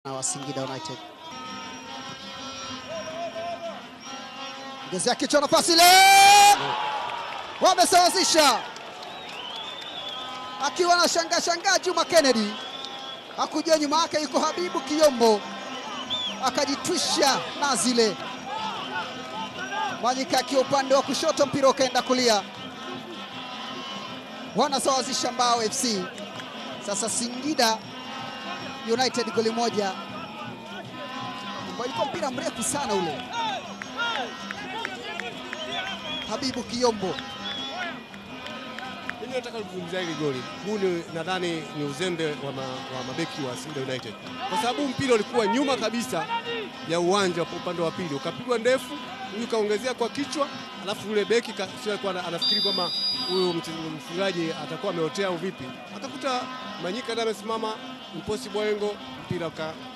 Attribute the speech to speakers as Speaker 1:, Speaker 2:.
Speaker 1: na wa Singida United. Ngezea kichwa, nafasi ile, wamesawazisha akiwa na shangaa shangaa. Juma Kennedy hakujua nyuma yake yuko Habibu Kiyombo, akajitwisha na zile Mwanyika akiwa upande wa kushoto, mpira ukaenda kulia. Wanasawazisha Mbao FC. Sasa Singida United goli moja, ilikuwa mpira mrefu sana ule. Habibu Kiyombo
Speaker 2: Mimi nataka kuzungumzia hili goli. Huu ni nadhani ni uzembe wa, ma, wa mabeki wa Singida United, kwa sababu mpira ulikuwa nyuma kabisa ya uwanja kwa upande wa pili, ukapigwa ndefu, huyu kaongezea kwa kichwa, alafu yule beki ka- sio alikuwa anafikiri kwamba huyu mche- mfungaji atakuwa ameotea au vipi, akakuta Manyika ndiye amesimama, Mposi Boengo, mpira uka-